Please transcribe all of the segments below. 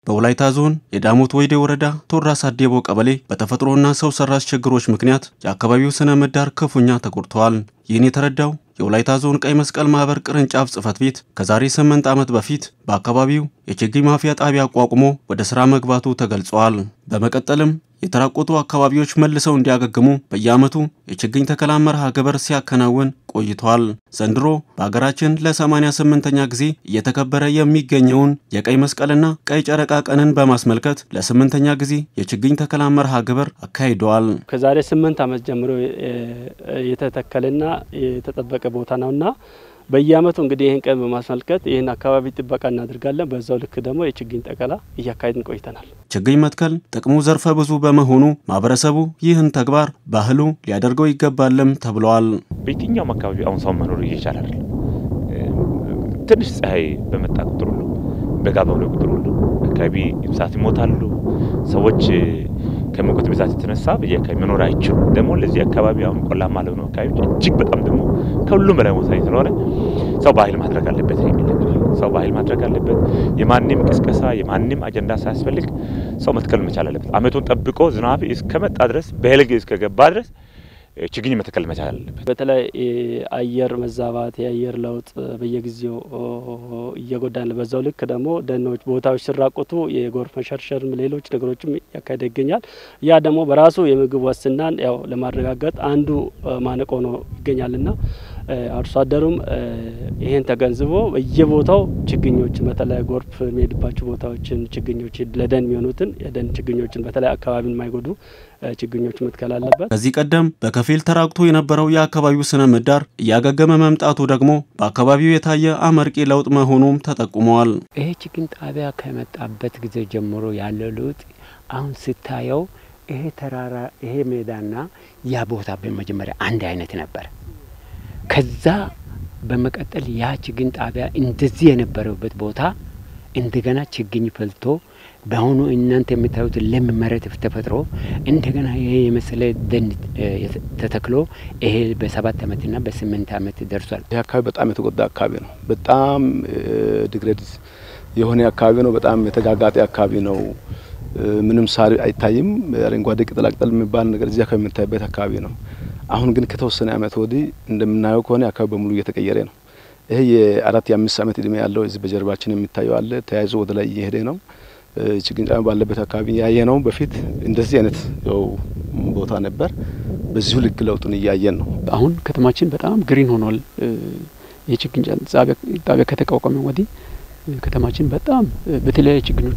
በወላይታ ዞን የዳሞት ወይዴ ወረዳ ቶራ ሳዴቦ ቀበሌ በተፈጥሮና ሰው ሰራሽ ችግሮች ምክንያት የአካባቢው ስነ ምህዳር ክፉኛ ተጎድተዋል። ይህን የተረዳው የወላይታ ዞን ቀይ መስቀል ማህበር ቅርንጫፍ ጽህፈት ቤት ከዛሬ ስምንት ዓመት በፊት በአካባቢው የችግኝ ማፍያ ጣቢያ አቋቁሞ ወደ ሥራ መግባቱ ተገልጿል። በመቀጠልም የተራቆቱ አካባቢዎች መልሰው እንዲያገግሙ በየዓመቱ የችግኝ ተከላ መርሃ ግብር ሲያከናውን ቆይቷል። ዘንድሮ በሀገራችን ለ88ኛ ጊዜ እየተከበረ የሚገኘውን የቀይ መስቀልና ቀይ ጨረቃ ቀንን በማስመልከት ለስምንተኛ ጊዜ የችግኝ ተከላ መርሃ ግብር አካሂደዋል። ከዛሬ ስምንት ዓመት ጀምሮ የተተከለና የተጠበቀ ቦታ ነውና በየዓመቱ እንግዲህ ይህን ቀን በማስመልከት ይህን አካባቢ ጥበቃ እናደርጋለን። በዛው ልክ ደግሞ የችግኝ ተከላ እያካሄድን ቆይተናል። ችግኝ መትከል ጥቅሙ ዘርፈ ብዙ በመሆኑ ማህበረሰቡ ይህን ተግባር ባህሉ ሊያደርገው ይገባልም ተብለዋል። በየትኛውም አካባቢ አሁን ሰው መኖር እየቻለ አይደለም። ትንሽ ፀሐይ በመጣ ቁጥር ሁሉ በጋ በሆነ ቁጥር ሁሉ አካባቢ እንስሳት ይሞታሉ። ሰዎች ከሙቀት ብዛት የተነሳ በየአካባቢ መኖር አይችሉ። ደግሞ ለዚህ አካባቢ አሁን ቆላማ ለሆኑ አካባቢዎች እጅግ በጣም ደግሞ ከሁሉም በላይ ወሳኝ ስለሆነ ሰው ባህል ማድረግ አለበት የሚል ነገር ሰው ባህል ማድረግ አለበት። የማንም ቅስቀሳ የማንም አጀንዳ ሳያስፈልግ ሰው መትከል መቻል አለበት። አመቱን ጠብቆ ዝናብ እስከመጣ ድረስ በልግ እስከገባ ድረስ ችግኝ መትከል መቻል አለበት። በተለይ አየር መዛባት፣ የአየር ለውጥ በየጊዜው እየጎዳን በዛው ልክ ደግሞ ደኖች ቦታዎች ሲራቆቱ የጎርፍ መሸርሸርም ሌሎች ነገሮችም ያካሄደ ይገኛል። ያ ደግሞ በራሱ የምግብ ዋስትናን ያው ለማረጋገጥ አንዱ ማነቆ ነው ይገኛልና አርሶ አደሩም ይሄን ተገንዝቦ በየቦታው ችግኞችን በተለይ ጎርፍ የሚሄድባቸው ቦታዎችን ችግኞች ለደን የሚሆኑትን የደን ችግኞችን በተለይ አካባቢን የማይጎዱ ችግኞች መትከል አለበት። ከዚህ ቀደም በከፊል ተራቅቶ የነበረው የአካባቢው ስነ ምህዳር እያገገመ መምጣቱ ደግሞ በአካባቢው የታየ አመርቂ ለውጥ መሆኑም ተጠቁመዋል። ይሄ ችግኝ ጣቢያ ከመጣበት ጊዜ ጀምሮ ያለው ለውጥ አሁን ስታየው ይሄ ተራራ ይሄ ሜዳና ያ ቦታ በመጀመሪያ አንድ አይነት ነበር። ከዛ በመቀጠል ያ ችግኝ ጣቢያ እንደዚህ የነበረበት ቦታ እንደገና ችግኝ ፈልቶ በአሁኑ እናንተ የምታዩት ለም መሬት ተፈጥሮ እንደገና ይሄ የመሰለ ደን ተተክሎ ይሄ በሰባት ዓመትና በስምንት ዓመት ደርሷል። ይህ አካባቢ በጣም የተጎዳ አካባቢ ነው። በጣም ዲግሬድ የሆነ አካባቢ ነው። በጣም የተጋጋጠ አካባቢ ነው። ምንም ሳር አይታይም። አረንጓዴ ቅጠላቅጠል የሚባል ነገር እዚህ አካባቢ የምታይበት አካባቢ ነው። አሁን ግን ከተወሰነ ዓመት ወዲህ እንደምናየው ከሆነ አካባቢ በሙሉ እየተቀየረ ነው። ይሄ የአራት የአምስት ዓመት እድሜ ያለው እዚህ በጀርባችን የሚታየው አለ ተያይዞ ወደ ላይ እየሄደ ነው። ችግኝ ጣቢያ ባለበት አካባቢ ያየ ነው። በፊት እንደዚህ አይነት ያው ቦታ ነበር። በዚሁ ልክ ለውጡን እያየን ነው። አሁን ከተማችን በጣም ግሪን ሆኗል። የችግኝ ጣቢያ ከተቋቋመ ወዲህ ከተማችን በጣም በተለያዩ ችግኞች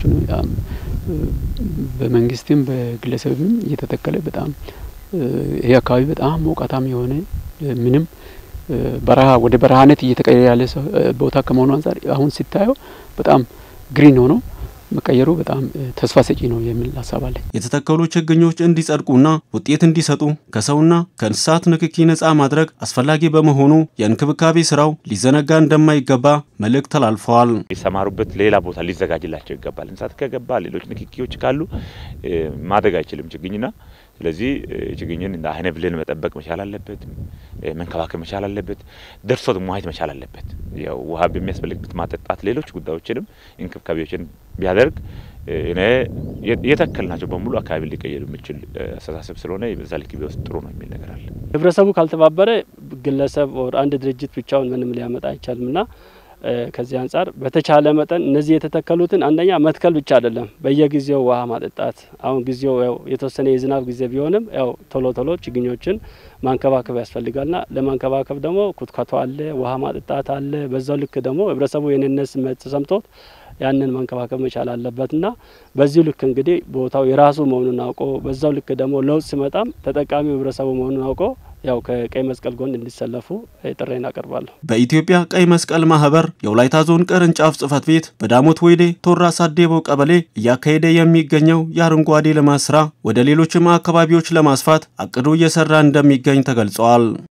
በመንግስትም በግለሰብም እየተተከለ በጣም ይሄ አካባቢ በጣም ሞቃታም የሆነ ምንም በረሃ ወደ በረሃነት እየተቀየረ ያለ ቦታ ከመሆኑ አንጻር አሁን ሲታየው በጣም ግሪን ሆኖ መቀየሩ በጣም ተስፋ ሰጪ ነው የሚል ሀሳብ አለኝ። የተተከሉ ችግኞች እንዲጸድቁና ውጤት እንዲሰጡ ከሰውና ከእንስሳት ንክኪ ነፃ ማድረግ አስፈላጊ በመሆኑ የእንክብካቤ ስራው ሊዘነጋ እንደማይገባ መልእክት ተላልፈዋል። የሰማሩበት ሌላ ቦታ ሊዘጋጅላቸው ይገባል። እንስሳት ከገባ ሌሎች ንክኪዎች ካሉ ማደግ አይችልም ችግኝና ስለዚህ ችግኝን እንደ አይነ ብሌን መጠበቅ መቻል አለበት፣ መንከባከብ መቻል አለበት፣ ደርሶ ማየት መቻል አለበት። ያው ውሃ በሚያስፈልግበት ማጠጣት፣ ሌሎች ጉዳዮችንም እንክብካቤዎችን ቢያደርግ እኔ የተከልናቸው በሙሉ አካባቢ ሊቀየር የሚችል አስተሳሰብ ስለሆነ በዛ ልክ ቢወስድ ጥሩ ነው የሚል ነገር አለ። ህብረተሰቡ ካልተባበረ ግለሰብ አንድ ድርጅት ብቻውን ምንም ሊያመጣ አይቻልም እና ከዚህ አንጻር በተቻለ መጠን እነዚህ የተተከሉትን አንደኛ መትከል ብቻ አይደለም፣ በየጊዜው ውሃ ማጠጣት። አሁን ጊዜው ያው የተወሰነ የዝናብ ጊዜ ቢሆንም ያው ቶሎ ቶሎ ችግኞችን ማንከባከብ ያስፈልጋልና ለማንከባከብ ደግሞ ኩትኳቶ አለ፣ ውሃ ማጠጣት አለ። በዛው ልክ ደግሞ ህብረተሰቡ የኔነት ስሜት ተሰምቶት ያንን መንከባከብ መቻል አለበትና በዚሁ ልክ እንግዲህ ቦታው የራሱ መሆኑን አውቆ በዛው ልክ ደግሞ ለውጥ ሲመጣም ተጠቃሚው ህብረተሰቡ መሆኑን አውቆ ያው ከቀይ መስቀል ጎን እንዲሰለፉ ጥሬን አቀርባለሁ። በኢትዮጵያ ቀይ መስቀል ማህበር የወላይታ ዞን ቅርንጫፍ ጽህፈት ቤት በዳሞት ወይዴ ቶራ ሳዴቦ ቀበሌ እያካሄደ የሚገኘው የአረንጓዴ ልማት ስራ ወደ ሌሎችም አካባቢዎች ለማስፋት አቅዶ እየሰራ እንደሚገኝ ተገልጸዋል።